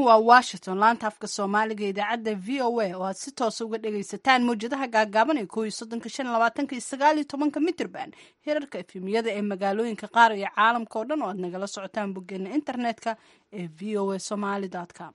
waa washington laanta afka soomaaliga idaacadda v o a oo aad si toosa uga dhagaysataan mawjadaha gaagaaban ee kooiyo soddonka shan labaatanka iyo sagaal iyo tobanka mitrban hirarka efemiyada ee magaalooyinka qaar iyo caalamka oo dhan oo aad nagala socotaan boggeena internetka ee v o a somaly com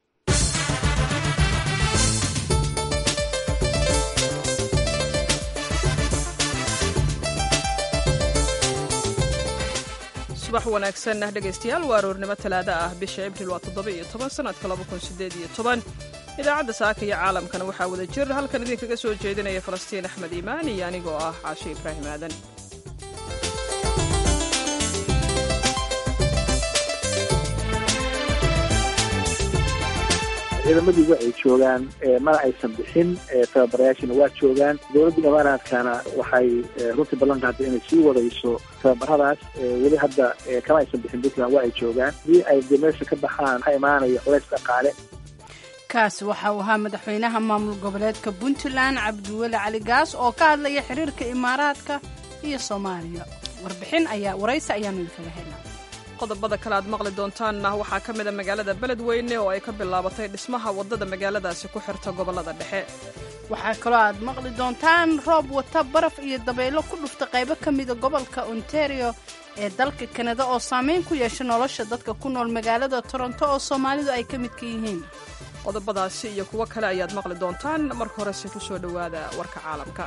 subax wanaagsan dhegaystayaal waa aroornimo talaada ah bisha abril waa toddoba iyo toban sanadka laba kun sideed iyo toban idaacadda saaka iyo caalamkana waxaa wada jir halkan idinkaga soo jeedinaya falastiin axmed iimaan iyo anigoo ah caashe ibraahim aadan ciidamadii wa ay joogaan mana aysan bixin tababarayaashina waa joogaan dowladda imaaraadkana waxay runtii ballan qaaday inay sii wadayso tababaradaas weli hadda kama aysan bixin puntland waa ay joogaan hadii ay de meesha ka baxaan waxaa imaanaya culays dhaqaale kaasi waxa uu ahaa madaxweynaha maamul goboleedka puntland cabdiweli cali gaas oo ka hadlaya xiriirka imaaraadka iyo soomaaliya warbixin ayaa waraysi ayaanu idinkaga helnaa qodobada kale aad maqli doontaanna waxaa ka mid a magaalada beledweyne oo ay ka bilaabatay dhismaha waddada magaaladaasi ku xirta gobollada dhexe waxaa kaloo aad maqli doontaan roob wata baraf iyo dabaylo ku dhufta qaybo ka mida gobolka ontario ee dalka kanada oo saameyn ku yeesha nolosha dadka ku nool magaalada toronto oo soomaalidu ay ka midka yihiin qodobadaasi iyo kuwo kale ayaad maqli doontaan marka horese ku soo dhowaada warka caalamka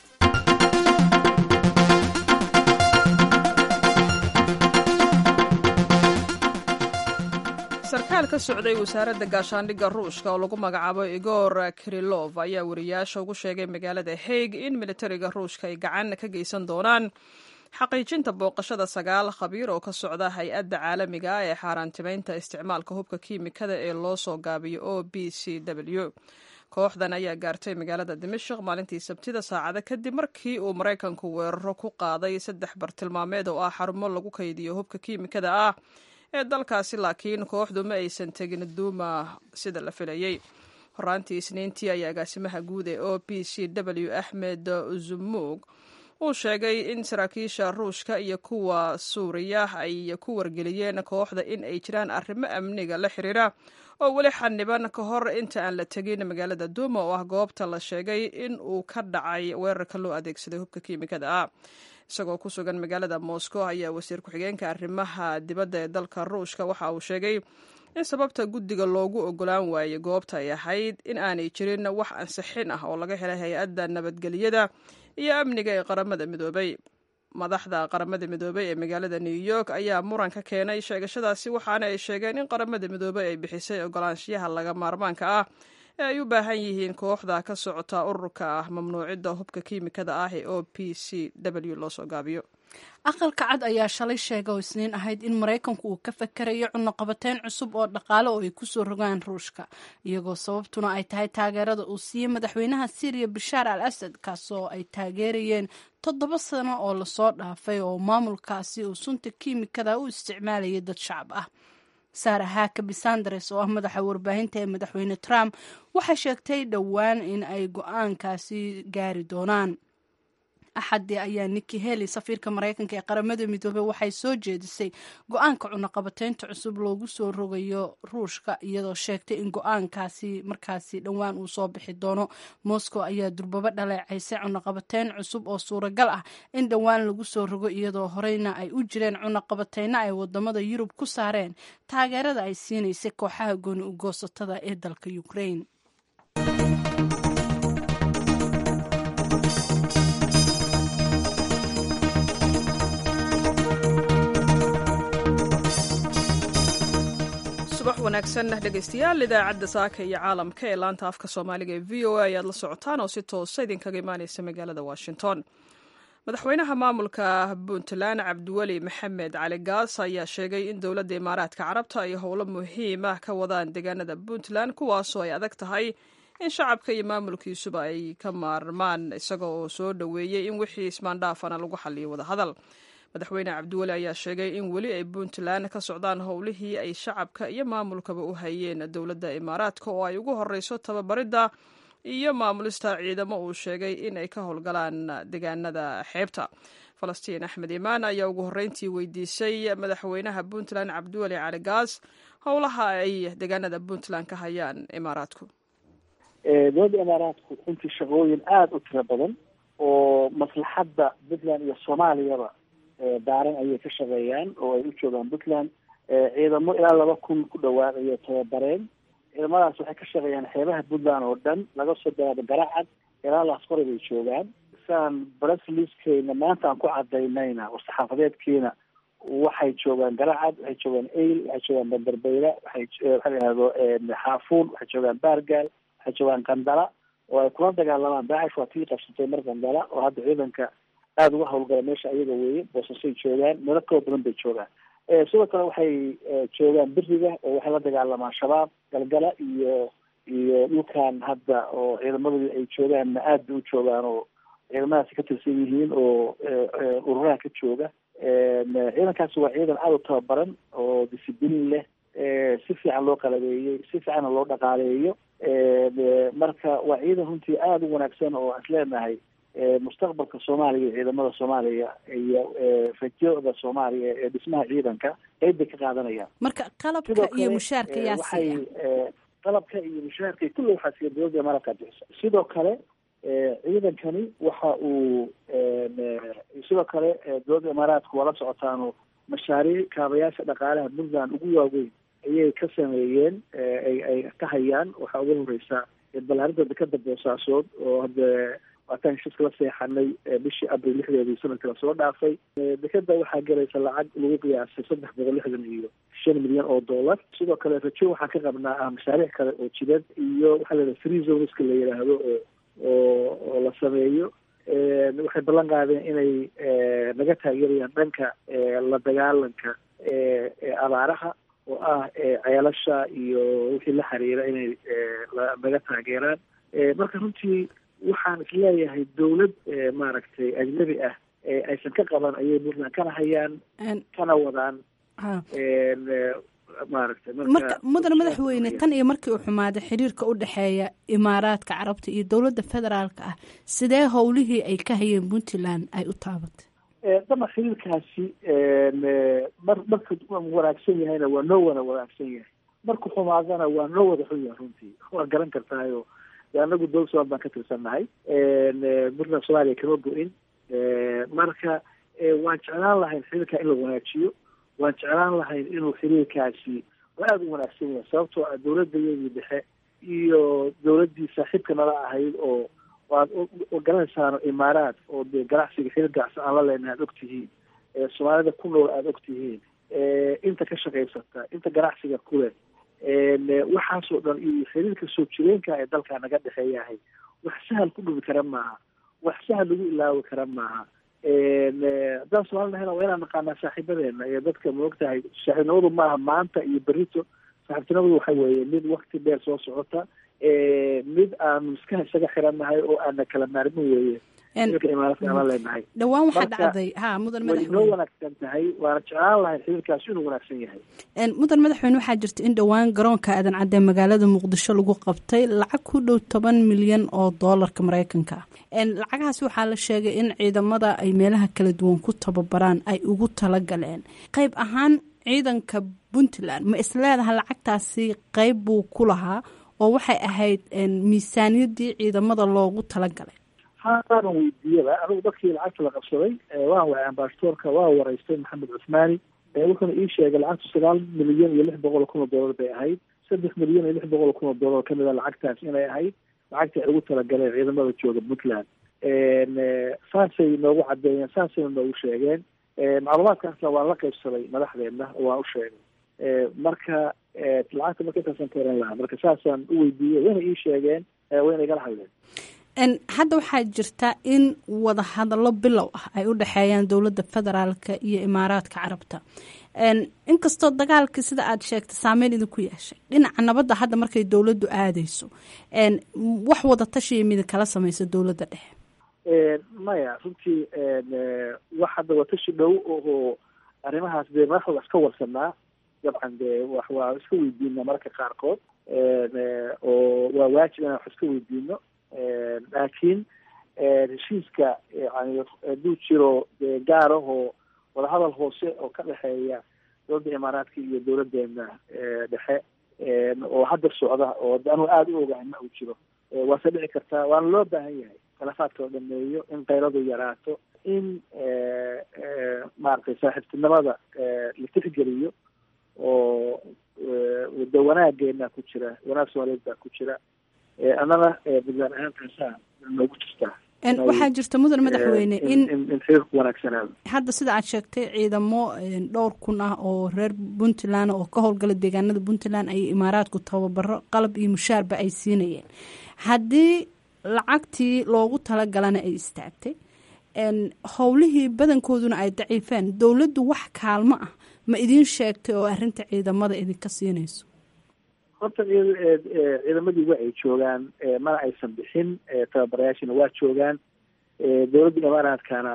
sarkaal ka socday wasaaradda gaashaandhigga ruushka oo lagu magacaabo igor kirilov ayaa wariyaasha ugu sheegay magaalada haig in militariga ruushka ay gacan ka geysan doonaan xaqiijinta booqashada sagaal khabiir oo ka socda hay-adda caalamiga ah ee xaaraantimaynta isticmaalka hubka kiimikada ee loo soo gaabiyo o b c w kooxdan ayaa gaartay magaalada dimashik maalintii sabtida saacada kadib markii uu maraykanku weeraro ku qaaday saddex bartilmaameed oo ah xarumo lagu kaydiyo hubka kiimikada ah ee dalkaasi laakiin kooxdu ma aysan tegin duuma sida la filayey horaantii isniintii ayaa agaasimaha guud ee o b c w axmed zumug uu sheegay in saraakiisha ruushka iyo kuwa suuriya ay ku wargeliyeen kooxda in ay jiraan arrimo amniga la xiriira oo weli xaniban ka hor inta aan la tegin magaalada duuma oo ah goobta la sheegay in uu ka dhacay weerarka loo adeegsaday hubka kiimikada ah isagoo ku sugan magaalada moscow ayaa wasiir ku-xigeenka arrimaha dibadda ee dalka ruushka waxa uu sheegay in sababta guddiga loogu ogolaan waayey goobta ay ahayd in aanay jirin wax ansixin ah oo laga helay hay-adda nabadgelyada iyo amniga ee qaramada midoobay madaxda qaramada midoobey ee magaalada new york ayaa muran ka keenay sheegashadaasi waxaana ay sheegeen in qaramada midoobey ay bixisay ogolaanshiyaha laga maarmaanka ah ee ay u baahan yihiin kooxda ka socota ururka ah mamnuucidda hubka kiimikada ah ee o p c w loo soo gaabiyo aqalka cad ayaa shalay sheega oo isniin ahayd in maraykanku uu ka fakarayo cunaqabateyn cusub oo dhaqaale oo ay kusoo rogaan ruushka iyagoo sababtuna ay tahay taageerada uu siiyey madaxweynaha syriya bashaar al asad kaasoo ay taageerayeen toddoba sano oo lasoo dhaafay oo maamulkaasi uu sunta kiimikada u isticmaalayay dad shacab ah saara haakabi sanders oo ah madaxa warbaahinta ee madaxweyne trump waxay sheegtay dhowaan in ay go-aankaasi gaari doonaan axadii ayaa niki heli safiirka maraykanka ee qaramada midoobey waxay soo jeedisay go-aanka cunaqabateynta cusub loogu soo rogayo ruushka iyadoo sheegtay in go-aankaasi markaasi dhowaan uu soo bixi doono moscow ayaa durbabo dhaleecaysay cunaqabateyn cusub oo suuragal ah in dhowaan lagu soo rogo iyadoo horeyna ay u jireen cunaqabateyno ay wadamada yurub ku saareen taageerada ay siinaysay kooxaha gooni ugoosatada ee dalka ukraine subax wanaagsan dhegaystayaal idaacadda saaka iyo caalamka ee laanta afka soomaaliga ee v o a ayaad la socotaan oo si toosa idinkaga imaaneysa magaalada washington madaxweynaha maamulka puntland cabdiweli maxamed cali gaas ayaa sheegay in dowladda imaaraadka carabta ay howlo muhiim ah ka wadaan deegaanada puntland kuwaasoo ay adag tahay in shacabka iyo maamulkiisuba ay ka maarmaan isaga oo soo dhoweeyey in wixii ismaandhaafana lagu xaliyo wadahadal madaxweyne cabdiweli ayaa sheegay in weli ay puntland ka socdaan howlihii ay shacabka iyo maamulkaba u hayeen dowladda imaaraadka oo ay ugu horeyso tababaridda iyo maamulista ciidamo uu sheegay in ay ka howlgalaan deegaanada xeebta falastiin axmed imaan ayaa ugu horreyntii weydiisay madaxweynaha puntland cabdiweli cali gaas howlaha ay deegaanada puntland ka hayaan imaaraadku dowladda imaaraadku runtii shaqooyin aada u tiro badan oo maslaxadda puntland iyo soomaaliyaba daaran ayay ka shaqeeyaan oo ay u joogaan puntland ciidamo ilaa laba kun ku dhawaad ayay tababareen ciidamadaas waxay ka shaqeeyaan xeebaha puntland oo dhan laga soo bilaabo garacad ilaa laasqori bay joogaan saan brasliskeyna maanta aan ku cadaynayna oo saxaafadeedkiina waxay joogaan garacad waxay joogaan eyl waxay joogaan banderbeyla waxay waxa la yihahdo xaafuun waxay joogaan baargaal waxay joogaan qandala oo ay kula dagaalamaan daacish waa tii qabsatay mar qandala oo hadda ciidanka aada uga hawlgala meesha ayaga weeye boosasay joogaan meelo kala badan bay joogaan sidoo kale waxay joogaan beriga oo waxay la dagaalamaan shabaab galgala iyo iyo dhulkan hadda oo ciidamadii ay joogaanna aad bay u joogaan oo ciidamadaasi ka tirsan yihiin oo ururaha ka jooga ciidankaasi waa ciidan aada u tababaran oo discibliin leh si fiican loo qalabeeyey si fiicanna loo dhaqaaleeyo marka waa ciidan runtii aada u wanaagsan oo aan isleenahay mustaqbalka soomaaliya iyo ciidamada soomaaliya iyo rajooda soomaaliya ee dhismaha ciidanka qeyb bay ka qaadanayaan marka qalabka iyo mushaarka yaa waxay qalabka iyo mushaarka kulle waxaa siiya dowladda imaaraadka bixisa sidoo kale ciidankani waxa uu sidoo kale dowladda imaaraadku waa la socotaano mashaariic kaabayaasha dhaqaalaha puntland ugu waaweyn ayay ka sameeyeen ay ay ka hayaan waxaa ugu horeysa balaarinta dekada boosaasood oo hadda waataan heshiiska la seexanay bishii abril lixdeedii sanadkii lasoo dhaafay dekeda waxaa gelaysa lacag lagu qiyaasay saddex boqol lixdan iyo shan milyan oo dollar sidoo kale rajo waxaan ka qabnaa ah mashaariic kale oo jidad iyo waxaa layidhaha free zoneska la yidhaahdo oo oo oo la sameeyo waxay ballan qaadeen inay naga taageerayaan dhanka la dagaalanka abaaraha oo ah ceelasha iyo wixii la xiriira inay naga taageeraan marka runtii waxaan isleeyahay dawlad maaragtay ajnabi ah aysan ka qaban ayay puntland kana hayaan kana wadaan maaragtay marka mudan madaxweyne tan iyo markii uu xumaaday xiriirka u dhexeeya imaaraadka carabta iyo dowladda federaalka ah sidee howlihii ay ka hayeen puntland ay u taabatay dama xiriirkaasi mar marka wanaagsan yahayna waa noo wada wanaagsan yahay marku xumaadana waa noo wada xun yahay runtii waa garan kartaayo anagu dowlad somaal baan ka tirsannahay puntland soomaaliya kama go-in marka waan jeclaan lahayn xiriirka in la wanaajiyo waan jeclaan lahayn inuu xiriirkaasi aada u wanaagsan yahay sababtoo ah dowladayadii dhexe iyo dowladdii saaxiibka nala ahayd oo waad garanaysaano imaaraad oo dee ganacsiga xiriir ganacsi aan la leenahay aada og tihiin soomaalida ku nool aada og tihiin inta ka shaqaysata inta ganacsiga kuleh waxaasoo dhan iyo xiriirka soo jireenka ee dalka naga dhexeeyahay wax sahal ku dhubi kara maaha wax sahal lagu ilaawi kara maaha haddaan soomali nahayna waa inaan naqaanaa saaxiibadeena iyo dadka maogtahay saaxiibnimadu maaha maanta iyo berito saaxiibtinimadu waxa weeye mid wakti dheer soo socota mid aanu iska isaga xirannahay oo aana kala maarmin weeye dhawaan waxaa dhacday ha mudan madaxweyne wanaagsan tahay waana jeclaan lahayn xiriirkaasi inuu wanaagsan yahay mudan madaxweyne waxaa jirta in dhowaan garoonka aadan cadde magaalada muqdisho lagu qabtay lacag ku dhow toban milyan oo doolarka mareykanka ah lacagahaas waxaa la sheegay in ciidamada ay meelaha kala duwan ku tababaraan ay ugu talagaleen qayb ahaan ciidanka puntland ma isleedaha lacagtaasi qayb buu ku lahaa oo waxay ahayd miisaaniyadii ciidamada loogu talagalay haanan weydiiyaba anigu dadkii lacagta la qabsaday waan waay ambasadoorka waa wareystay maxamed cusmaani wuxuuna ii sheegay lacagtu sagaal milyan iyo lix boqol oo kun oo dollar bay ahayd saddex milyan iyo lix boqol oo kun oo dollar kamid a lacagtaas inay ahayd lacagta ay ugu talagaleen ciidamada jooga puntland saasay noogu cadeeyeen saasayna noogu sheegeen macluumaadkaasna waan la qaybsaday madaxdeena waan u sheegay marka lacagta marka intaasan ka oran lahaa marka saasaan u weydiiyey wayna ii sheegeen wayna igala hadleen hadda waxaa jirta in wadahadallo bilow ah ay u dhexeeyaan dowladda federaalka iyo imaaraadka carabta inkastoo dagaalkii sida aad sheegtay saameyn idinku yeeshay dhinaca nabadda hadda markay dowladdu aadeyso wax wada tashiya midin kala samaysa dowladda dhexe maya runtii wax hadda watashi dhow oo arrimahaas dee madaxda iska warsanaa dabcan dee wax waa iska weydiina mararka qaarkood oo waa waajib inaan wax iska weydiino laakiin heshiiska yani hadduu jiro gaarahoo wadahadal hoose oo ka dhexeeya dowladda imaaraadka iyo dowladeena dhexe oo hadda socda oo anuu aada u ogahay ma uu jiro waase dhici kartaa waana loo baahan yahay khilaafaadka la dhameeyo in kayradu yaraato in maaragtay saaxiibtinimada la tixgeliyo oo wada wanaageena ku jira wanaag soomaaliyeed baa ku jira annana buntland ahaan taasaa noogu jirtaa waxaa jirta mudan madaxweyne in in xiriirku wanaagsanaado hadda sida aad sheegtay ciidamo dhowr kun ah oo reer puntland oo ka howlgala deegaanada puntland ay imaaraadku tababaro qalab iyo mushaarba ay siinayeen haddii lacagtii loogu talagalana ay istaagtay howlihii badankooduna ay daciifeen dowladdu wax kaalmo ah ma idiin sheegtay oo arrinta ciidamada idinka siinayso horta ciidamadii waa ay joogaan mana aysan bixin tababarayaashina waa joogaan dowladda imaaraadkana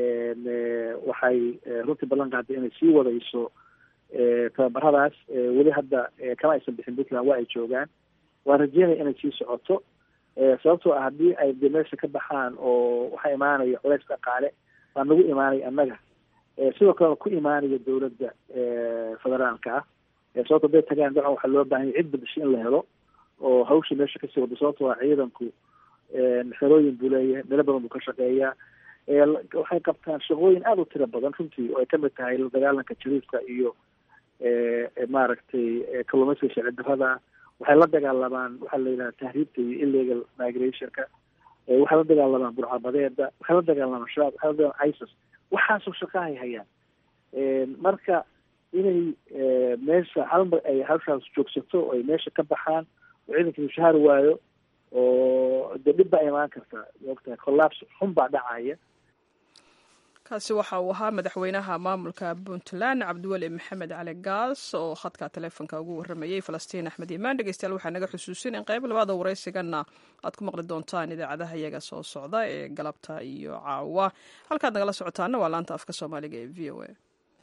waxay runtii ballan qaaday inay sii wadayso tababaradaas weli hadda kama aysan bixin puntland waa ay joogaan waan rajeynaya inay sii socoto sababtoo ah haddii ay de meesha ka baxaan oo waxaa imaanaya culays dhaqaale baa nagu imaanaya annaga sidoo kalena ku imaanaya dowladda federaalka ah sababto haday tagaan dabcan waxaa loo baahanya cid badasho in la helo oo hawsha meesha kasii wado sababtoo ah ciidanku xerooyin buu leeyahay meelo badan buu ka shaqeeyaa waxay qabtaan shaqooyin aada u tiro badan runtii oo ay kamid tahay la dagaalanka jariifka iyo maaragtay kalluumaysiga sharci darrada waxay la dagaalamaan waxaa la yidhaha tahriibta iyo illegal migrationka waxay la dagaalamaan burcabadeeda waxay la dagaalamaan shabaab waxay la dagaalamaan isis waxaasoo shaqahay hayaan marka inay meesha halmar ay hawshaas joogsato oo ay meesha ka baxaan oo ciidanka mushahaar waayo oo dee dhib baa imaan karta maogtahay collapse xun baa dhacaya kaasi waxa uu ahaa madaxweynaha maamulka puntland cabdiweli maxamed cali gaas oo khadka taleefonka ugu waramayey falastiin axmed imaan dhegeystayaal waxaa naga xusuusin in qayb labaada waraysigana aad ku maqli doontaan idaacadaha iyaga soo socda ee galabta iyo caawa halkaad nagala socotaana waa laanta afka soomaaliga ee v o a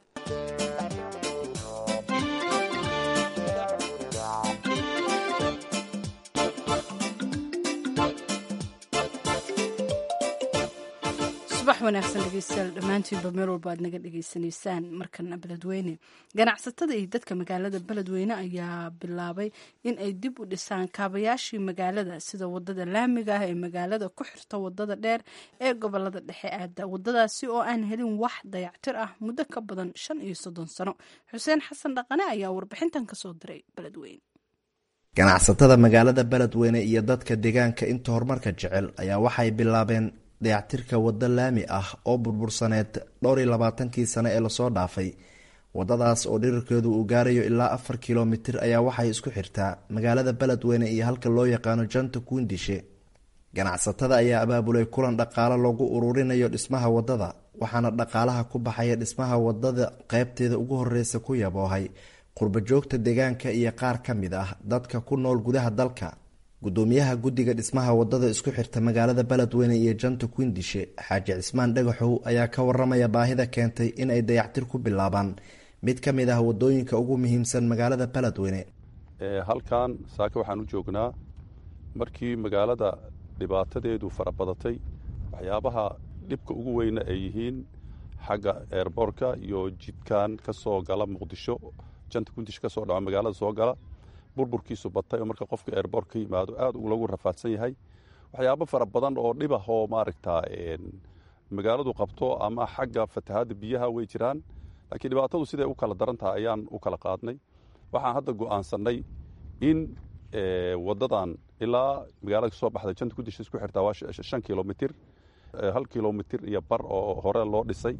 subax wanaagsan dhegeystayaal dhammaantiinba meel walba aad naga dhegeysanaysaan markana beledweyne ganacsatada iyo dadka magaalada beledweyne ayaa bilaabay in ay dib u dhisaan kaabayaashii magaalada sida wadada laamiga ah ee magaalada ku xirta wadada dheer ee gobolada dhexe aada wadadaasi oo aan helin wax dayactir ah muddo ka badan shan iyo soddon sano xuseen xasan dhaqane ayaa warbixintan kasoo diray beledweyne ganacsatada magaalada beledweyne iyo dadka deegaanka inta horumarka jecel ayaa waxay bilaabeen dayactirka waddo laami ah oo burbursaneed dhowr iyo labaatankii sane ee lasoo dhaafay waddadaas oo dhirirkeedu uu gaarayo ilaa afar kilomitir ayaa waxay isku xirtaa magaalada beledweyne iyo halka loo yaqaano janta kuundishe ganacsatada ayaa abaabulay kulan dhaqaalo loogu ururinayo dhismaha waddada waxaana dhaqaalaha ku baxaya dhismaha waddada qeybteeda ugu horeysa ku yaboohay qurbajoogta deegaanka iyo qaar ka mid ah dadka ku nool gudaha dalka gudoomiyaha guddiga dhismaha wadada isku xirta magaalada beledweyne iyo janta kuindishe xaaji cismaan dhagaxow ayaa ka waramaya baahida keentay in ay dayactir ku bilaabaan mid ka mid ah wadooyinka ugu muhiimsan magaalada beledweyne halkan saake waxaan u joognaa markii magaalada dhibaatadeedu farabadatay waxyaabaha dhibka ugu weyna ay yihiin xagga eerboorka iyo jidkan ka soo gala muqdisho janta kuindishe kasoo dhaco magaalada soo gala burburkiisu batay oo marka qofka eerboor ka yimaado aad lagu rafaadsan yahay waxyaabo fara badan oo dhibah oo maaragta magaaladu qabto ama xagga fatahaadda biyaha way jiraan laakiin dhibaatadu siday u kala daran tahay ayaan u kala qaadnay waxaan hadda go'aansannay in wadadan ilaa magaalada kasoo baxda janta kudisha isku xirtaa waa shan kilomitir hal kilomitir iyo bar oo hore loo dhisay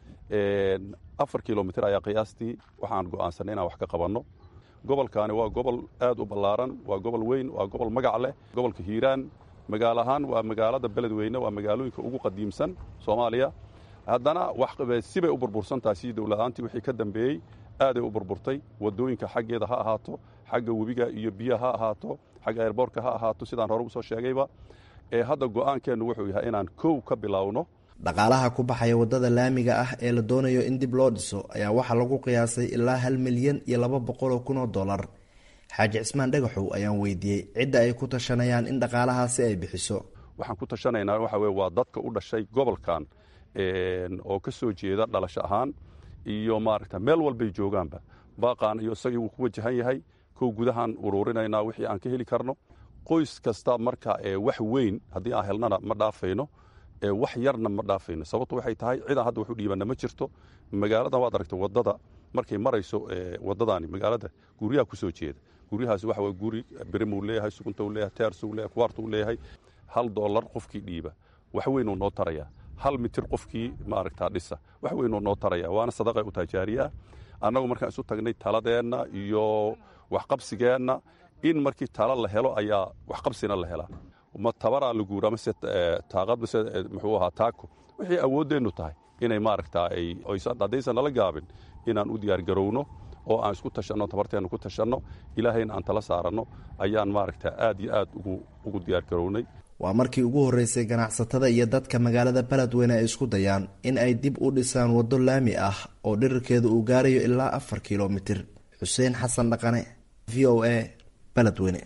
afar kilomitir ayaa qiyaastii waxaan go'aansanay inaan wax ka qabanno gobolkaani waa gobol aad u ballaaran waa gobol weyn waa gobol magac leh gobolka hiiraan magaalo ahaan waa magaalada beledweyne waa magaalooyinka ugu qadiimsan soomaaliya haddana sibay u burbursan tahay sidii dowladaantii wixii ka dambeeyey aaday u burburtay wadooyinka xaggeeda ha ahaato xagga webiga iyo biya ha ahaato xagga eerboorka ha ahaato sidaan hore usoo sheegayba ee hadda go'aankeennu wuxuu yahay inaan kow ka bilaawno dhaqaalaha ku baxaya wadada laamiga ah ee la doonayo in dib loo dhiso ayaa waxaa lagu qiyaasay ilaa hal milyan iyo laba boqoloo kun oo dollar xaaji cismaan dhagaxow ayaan weydiiyey cidda ay ku tashanayaan in dhaqaalahaasi ay bixiso waxaan ku tashanaynaa waxa weye waa dadka u dhashay gobolkan oo ka soo jeeda dhalasho ahaan iyo maaragta meel walbay joogaanba baaqaan iyo isagii wuu ku wajahan yahay kow gudahaan uruurinaynaa wixii aan ka heli karno qoys kasta marka wax weyn haddii aan helnana ma dhaafayno wax yarna ma dhaafayno sababtu waxay tahay cidaan hadda wax u dhiibanna ma jirto magaaladan waad aragtay waddada markay marayso waddadaani magaalada guryaha ku soo jeeda guryahaas waxa weye guri birimuu leeyahay suguntou leeyahay teersuu leeyahay kuwaartuu leeyahay hal dollar qofkii dhiiba wax weynuu noo tarayaa hal mitir qofkii maaragtaa dhisa wax weynuu noo taraya waana sadaqa u tajaariye ah annagu markaan isu tagnay taladeenna iyo waxqabsigeenna in markii tala la helo ayaa waxqabsina la helaa ma tabaraa la guuraa mase taaqad mase muxuu ahaa taako wixii awooddeennu tahay inay maaragtaa ay haddaysan nala gaabin inaan u diyaargarowno oo aan isku tashanno tabarteenna ku tashanno ilaahayna aan tala saaranno ayaan maaragtaa aad iyo aad ugu diyaargarownay waa markii ugu horreysay ganacsatada iyo dadka magaalada beledweyne ay isku dayaan in ay dib u dhisaan waddo laami ah oo dhirirkeeda uu gaarayo ilaa afar kilomitir xuseen xasan dhaqane v o a beledweyne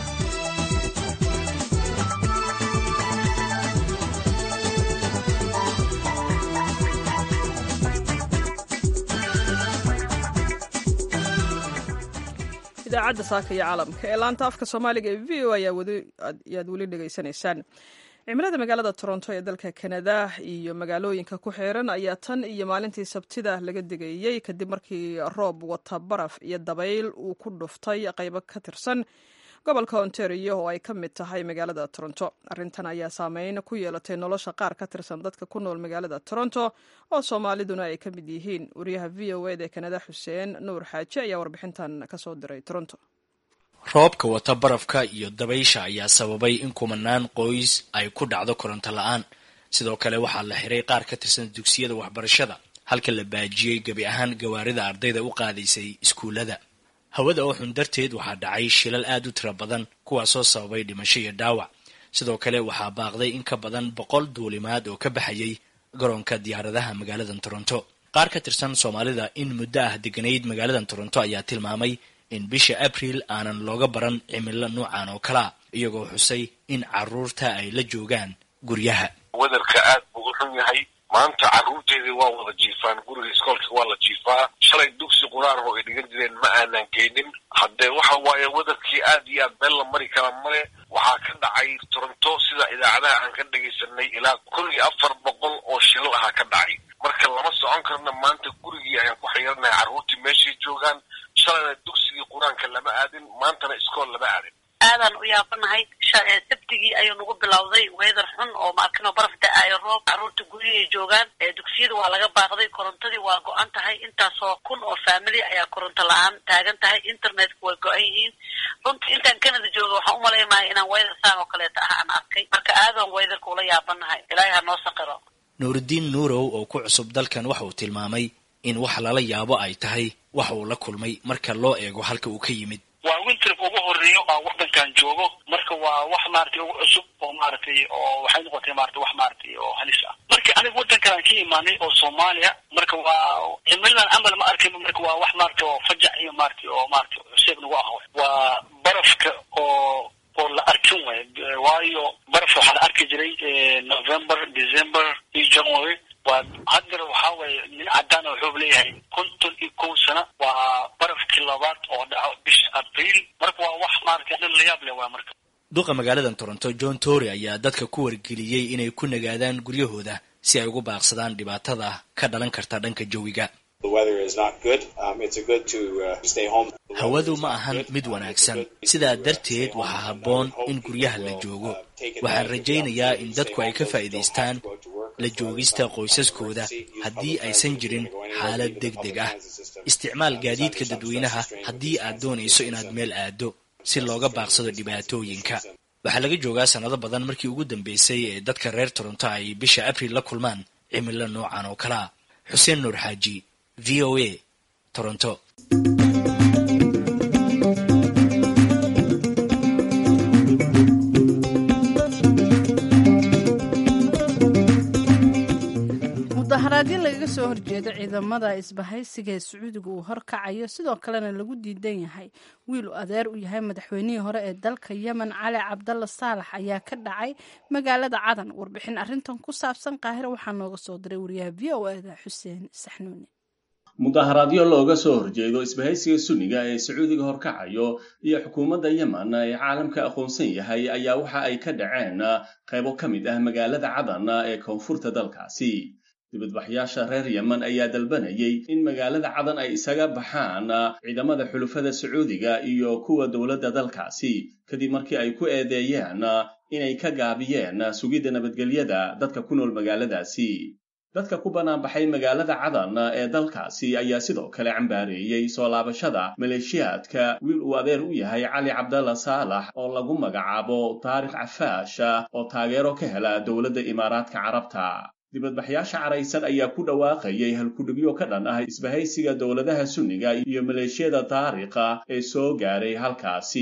idaacadda saaka iyo caalamka ee laanta afka soomaaliga ee v o ayaad weli dhegaysanaysaan cimilada magaalada toronto ee dalka kanada iyo magaalooyinka ku xeeran ayaa tan iyo maalintii sabtida laga digayey kadib markii roob wata baraf iyo dabayl uu ku dhuftay qaybo ka tirsan gobolka ontario oo ay ka mid tahay magaalada toronto arrintan ayaa saameyn ku yeelatay nolosha qaar ka tirsan dadka ku nool magaalada toronto oo soomaaliduna ay ka mid yihiin wariyaha v o ed ee kanada xuseen nuur xaaji ayaa warbixintan kasoo diray toronto roobka wata barafka iyo dabaysha ayaa sababay in kumanaan qoys ay ku dhacdo koronto la-aan sidoo kale waxaa la xiray qaar ka tirsan dugsiyada waxbarashada halka la baajiyey gebi ahaan gawaarida ardayda u qaadaysay iskuullada hawada oo xun darteed waxaa dhacay shilal aad u tiro badan kuwaasoo sababay dhimasho iyo dhaawac sidoo kale waxaa baaqday in ka badan boqol duulimaad oo ka baxayay garoonka diyaaradaha magaaladan toronto qaar ka tirsan soomaalida in muddo ah deganayd magaaladan toronto ayaa tilmaamay in bisha abriil aanan looga baran cimilo nuucan oo kalea iyagoo xusay in carruurta ay la joogaan guryaha wedarka aad buu u xun yahay maanta carruurteedii waa wada jiifaan guriga iskoolka waa la jiifaa shalay dugsi quraar oo ay dhigan jireen ma aanan geynin haddee waxa waaye wedarkii aad iyo aad meel la mari kara male waxaa ka dhacay toronto sida idaacadaha aan ka dhegaysanay ilaa kun iyo afar boqol oo shilal aha ka dhacay marka lama socon karna maanta gurigii ayaan ku xayiranahay carruurtii meeshay joogaan shalayna dugsigii qur-aanka lama aadin maantana iskool lama aadin aadaan u yaabanahay sabtigii ayuu nagu bilowday weedar xun oo maarkino baraf da-aayo roob carruurta guryi ay joogaan dugsiyada waa laga baaqday korontadii waa go-an tahay intaasoo kun oo faamili ayaa koronto la-aan taagan tahay internetka way go-an yihiin runtii intaan canada jooga waxaan u malaymaya inaan weydar saan oo kaleeta ah aan arkay marka aadaan weydarka ula yaabanahay ilaahay ha noo saqiro nuuridiin nuurow oo ku cusub dalkan waxa uu tilmaamay in wax lala yaabo ay tahay waxa uu la kulmay marka loo eego halka uu ka yimid waa winterka ugu horeeyo aa wadankan joogo marka waa wax maaragtay ugu cusub oo maaragtay oo waxay noqotay maratay wax maaragtay oo halis ah marka aniga wadankan aan ka imaanay oo soomaaliya marka waa cimiladan camal ma arkay marka waa wax maaragtay oo fajac iyo maaragtay oo maaragtay cuseeb nagu ah waa barafka oo oo la arkin way waayo baraf waxaa la arki jiray november december iyo january waa haddana waxaa weeye nin cadaana wuxuu leeyahay konton iyo kow sano waa barafkii labaad oo dhaco bisha abriil marka waa wax maaragtay dhan la yaab leh waa marka duqa magaaladan toronto john tory ayaa dadka ku wargeliyey inay ku nagaadaan guryahooda si ay ugu baaqsadaan dhibaatada ka dhalan karta dhanka jawiga hawadu ma ahan mid wanaagsan sidaa darteed waxaa habboon in guryaha la joogo waxaan rajaynayaa in dadku ay ka faa'iidaystaan la joogista qoysaskooda haddii aysan jirin xaalad deg deg ah isticmaal gaadiidka dadweynaha haddii aad doonayso inaad meel aado si looga baaqsado dhibaatooyinka waxaa laga joogaa sannado badan markii ugu dambeysay ee dadka reer toronto ay bisha abriil la kulmaan cimilo noocan oo kalea xuseen nuur xaaji v o a toronto mudaharaadyo lagaga soo horjeedo ciidamada isbahaysiga ee sacuudiga uu horkacayo sidoo kalena lagu diidan yahay wiil uu adeer u yahay madaxweynihii hore ee dalka yemen cali cabdalla saalax ayaa ka dhacay magaalada cadan warbixin arintan ku saabsan qaahira waxaa nooga soo diray wariyaha v o eda xuseen saxnuuni mudaharaadyo looga soo horjeedo isbahaysiga sunniga ee sacuudiga horkacayo iyo xukuumadda yemen ee caalamka aqoonsan yahay ayaa waxa ay ka dhaceen qaybo ka mid ah magaalada cadan ee koonfurta dalkaasi dibadbaxyaasha reer yemen ayaa dalbanayay in magaalada cadan ay isaga baxaan ciidamada xulufada sacuudiga iyo kuwa dowladda dalkaasi kadib markii ay ku eedeeyeen inay ka gaabiyeen sugidda nabadgelyada dadka ku nool magaaladaasi dadka ku banaanbaxay magaalada cadan ee dalkaasi ayaa sidoo kale cambaareeyey soo laabashada maleeshiyaadka wiil uu adeer u yahay cali cabdalla saalax oo lagu magacaabo taarikh cafaash oo taageero ka hela dowladda imaaraadka carabta dibadbaxyaasha caraysan ayaa ku dhawaaqayay halkudhigyo ka dhan ah isbahaysiga dowladaha sunniga iyo maleeshiyada taarikha ee soo gaaray halkaasi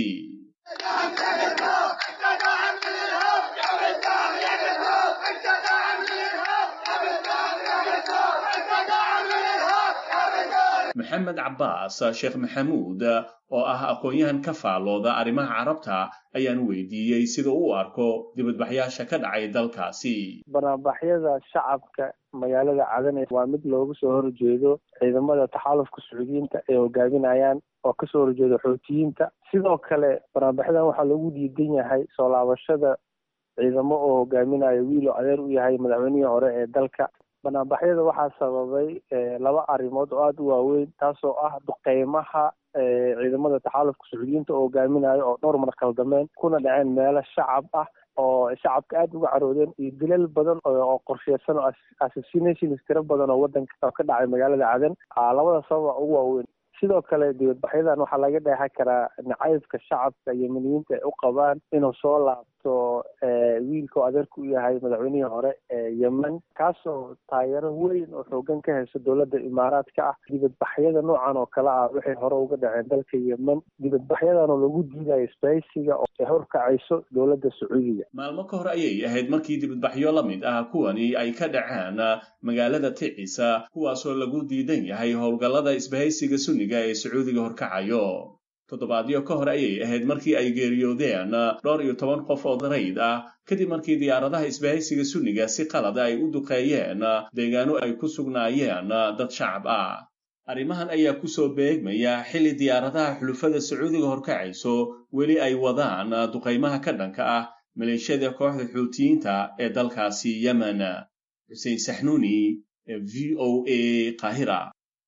maxamed cabbaas sheekh maxamuud oo ah aqoon-yahan ka faallooda arrimaha carabta ayaan weydiiyey sida u arko dibadbaxyaasha ka dhacay dalkaasi banaanbaxyada shacabka magaalada cadane waa mid loogu soo horjeedo ciidamada taxaalufka sacuudiyiinta ay hogaaminayaan oo kasoo horjeeda xootiyiinta sidoo kale banaanbaxyadan waxaa loogu diidan yahay soo laabashada ciidamo oo hogaaminayo wiil oo adeer u yahay madaxweynihii hore ee dalka banaanbaxyada waxaa sababay laba arrimood oo aada u waaweyn taasoo ah duqeymaha ciidamada taxaalufka sacuudiyiinta oo hogaaminayo oo dhowr mar khaldameen kuna dhaceen meelo shacab ah oo shacabka aada uga caroodeen iyo dilal badan oo qorsheysan oo assassinations tiro badan oo wadanka ka dhacay magaalada cadan labada sababa ugu waaweyn sidoo kale dibadbaxyadan waxaa laga dheexan karaa nacaybka shacabka yemeniyiinta ay u qabaan inuu soo laabto wiilka oo adeerku u yahay madaxweynihii hore ee yemen kaasoo taageero weyn oo xoogan ka hayso dowladda imaaraadka ah dibadbaxyada noocan oo kale ah waxay hore uga dhaceen dalka yemen dibadbaxyadan oo lagu diidayo isbahaysiga oo ay horkacayso dowladda sacuudiga maalmo ka hor ayay ahayd markii dibadbaxyo la mid ah kuwani ay ka dhaceen magaalada ticisa kuwaasoo lagu diidan yahay howlgallada isbahaysiga sunniga ee sacuudiga horkacayo toddobaadyo ka hor ayay ahayd markii ay geeriyoodeen dhowr iyo toban qof oo darayd ah kadib markii diyaaradaha isbahaysiga sunniga si qalada ay u duqeeyeen deegaano ay ku sugnaayeen dad shacab ah arrimahan ayaa ku soo beegmaya xilli diyaaradaha xulufada sacuudiga horkacayso weli ay wadaan duqaymaha ka dhanka ah maleeshiyada kooxda xuutiyiinta ee dalkaasi yemen xuseen saxnuuni v o a qaahira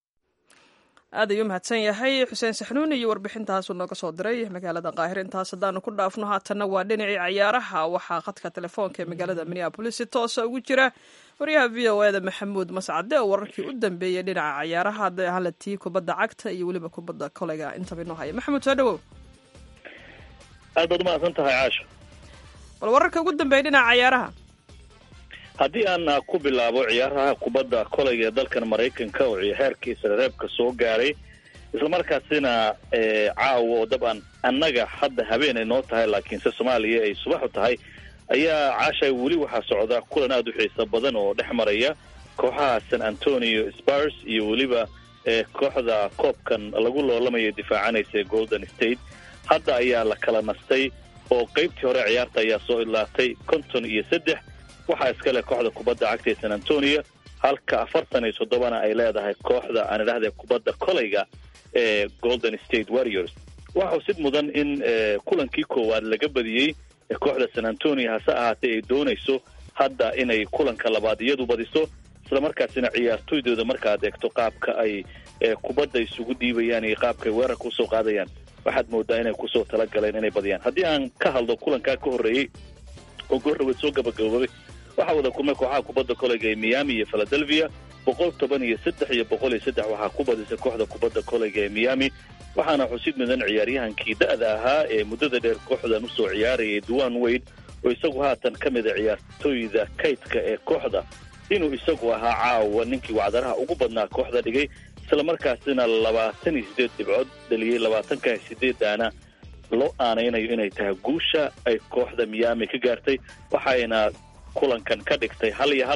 aad ayuu mahadsan yahay xuseen saxnuuni iyo warbixintaasuu nooga soo diray magaalada qaahir intaas haddaanu ku dhaafno haatanna waa dhinacii cayaaraha waxaa khadka telefoonka ee magaalada minneabolis si toosa ugu jira waryaha v o eda maxamuud mascade oo wararkii u dambeeyey dhinaca cayaaraha hadday ahaan la tii kubadda cagta iyo weliba kubadda koleyga intaba inoo haya maxamuud soo dhawow aad baad umahadsan tahay caasho bal wararka ugu dambeeya dhinaca cayaaraha haddii aan ku bilaabo ciyaaraha kubadda koleyga ee dalkan maraykanka oo heerkiisa reebka soo gaaray islamarkaasina caawa oo dabcan annaga hadda habeen ay noo tahay laakiinse soomaaliya ay subaxu tahay ayaa caasha weli waxaa socda kulan aada u xiiso badan oo dhex maraya kooxaha san antonio spars iyo weliba kooxda koobkan lagu loolamaya difaacanaysa ee golden state hadda ayaa la kala nastay oo qeybtii hore ciyaarta ayaa soo idlaatay konton iyo saddex waxaa iskale kooxda kubadda cagta ee san antonio halka afartan iyo toddobana ay leedahay kooxda aan idhahda kubadda koleyga ee golden state warriors waxa usid mudan in kulankii koowaad laga badiyey kooxda san antonio hase ahaatee ay doonayso hadda inay kulanka labaad iyadu badiso islamarkaasina ciyaartoydooda markaad eegto qaabka ay kubadda isugu dhiibayaan iyo qaabka ay weerarka usoo qaadayaan waxaad moodaa inay kusoo talagaleen inay badiyaan haddii aan ka hadlo kulankaa ka horreeyey oo goorraweed soo gabagaboobay waxaa wada kulmay kooxaha kubadda koleyga ee miami iyo philadelphia boqol toban iyo saddex iyo boqol iyo saddex waxaa ku badisay kooxda kubadda koleyga ee miami waxaana xusid mudan ciyaaryahankii da-da ahaa ee muddada dheer kooxdan usoo ciyaarayay duwan wade oo isagu haatan ka mida ciyaartooyda kaydka ee kooxda inuu isagu ahaa caawa ninkii wacdaraha ugu badnaa kooxda dhigay islamarkaasina labaatan iyo siddeed dhibcood dhaliyey labaatanka sideedaana loo aanaynayo inay tahay guusha ay kooxda miami ka gaartay waxayna kulankan ka dhigtay hal iyo hal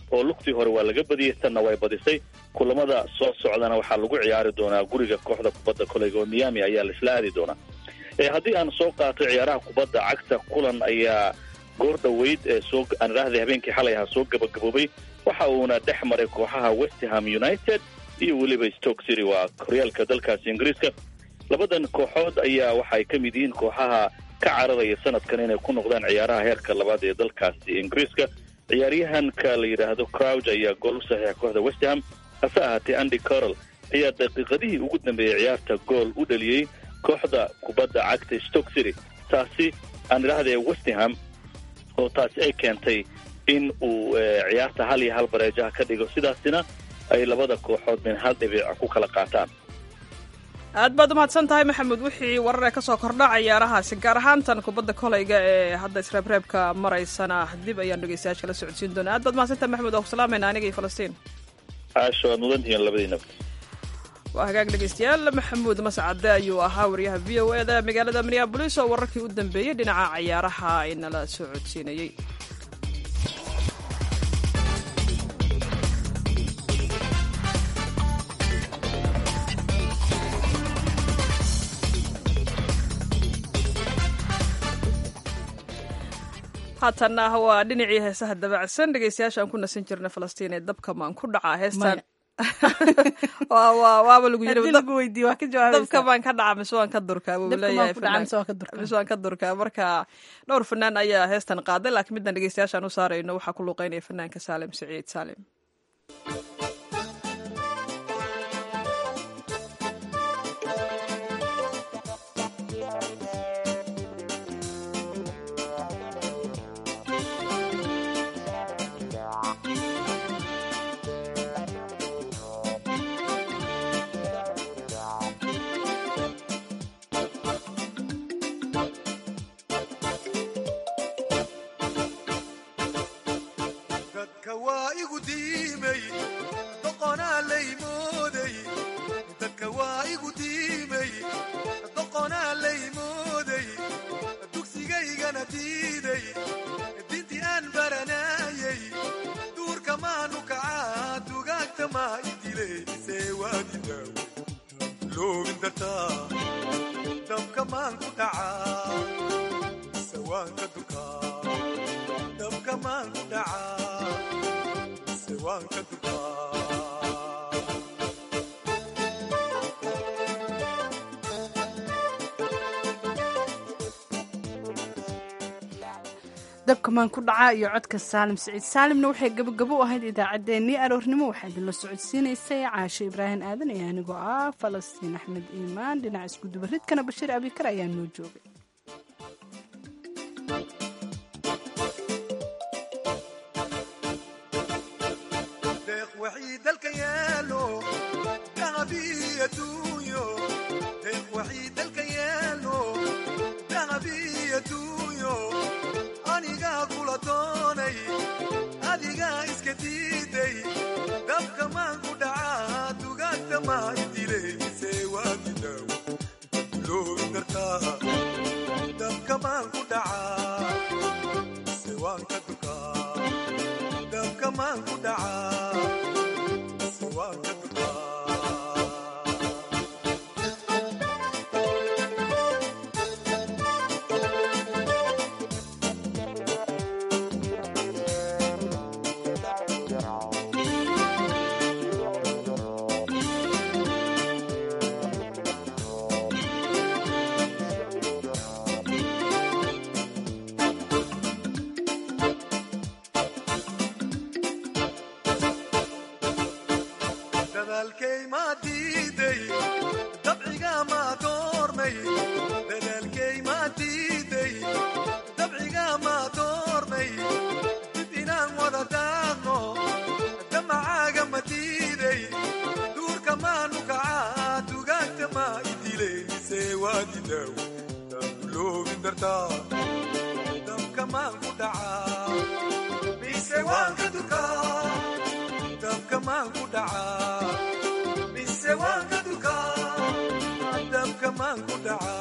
oo lugtii hore waa laga badiyey tanna way badisay kulamada soo socdana waxaa lagu ciyaari doonaa guriga kooxda kubadda koleyga oo miami ayaa laisla aadi doonaa haddii aan soo qaato ciyaaraha kubadda cagta kulan ayaa goor dhoweyd ee soo aan idhaahday habeenkii xalay ahaa soo gabagaboobay waxa uuna dhex maray kooxaha westham united iyo weliba stoke city waa horyaalka dalkaasi ingiriiska labadan kooxood ayaa waxaay ka mid yihiin kooxaha ka cararaya sanadkan inay ku noqdaan ciyaaraha heerka labaad ee dalkaasi ingiriiska ciyaaryahanka la yidhaahdo crouch ayaa gool u saxiixa kooxda westham hase ahaatee andy corol ayaa daqiiqadihii ugu dambeeyey ciyaarta gool u dhaliyey kooxda kubadda cagta stoke city taasi aan idhaahdee westham oo taasi ay keentay in uu ciyaarta hal iyo hal bareejaha ka dhigo sidaasina ay labada kooxood min hal dhibic ku kala qaataan aad baad umahadsan tahay maxamed wixii wararee kasoo kordha ciyaarahaasi gaar ahaantan kubadda koleyga ee hadda isreebreebka maraysana dib ayaan dhegeystayaasha la socodsiin doonaa aad baad mahadsan tahay maxamed waa ku salaamayna aniga iyo falastiin aasho waad mudantihiin labadiinaba waa hagaag dhegeystayaal maxamuud mascade ayuu ahaa wariyaha v o eda magaalada minneabolis oo wararkii u dambeeyey dhinaca ciyaaraha inala soo codsiinayey haatanna waa dhinacii heesaha dabacsan dhegeystayaasha aan ku nasan jirna falastiin ee dabka maan ku dhacaa heestan waaba lagu yididabka baan ka dhaca mise waan ka durkaa buu leeyahay mise waan ka durkaa marka dhowr fanaan ayaa heestan qaaday laakiin midaan dhegeystayaashaan u saarayno waxaa ku luuqeynaya fanaanka saalim siciid saalim dabkamaan ku dhacaa iyo codka saalim siciid saalimna waxay gabagabo u ahayd idaacaddeenii aroornimo waxaa idinla socodsiinaysay caasho ibraahim aadan iyo anigoo ah falastiin axmed iimaan dhinaca iskudubaridkana bashiir abikar ayaa noo joogay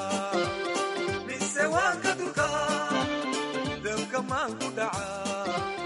mise waan ka durkaa dabka maan ku dhacaa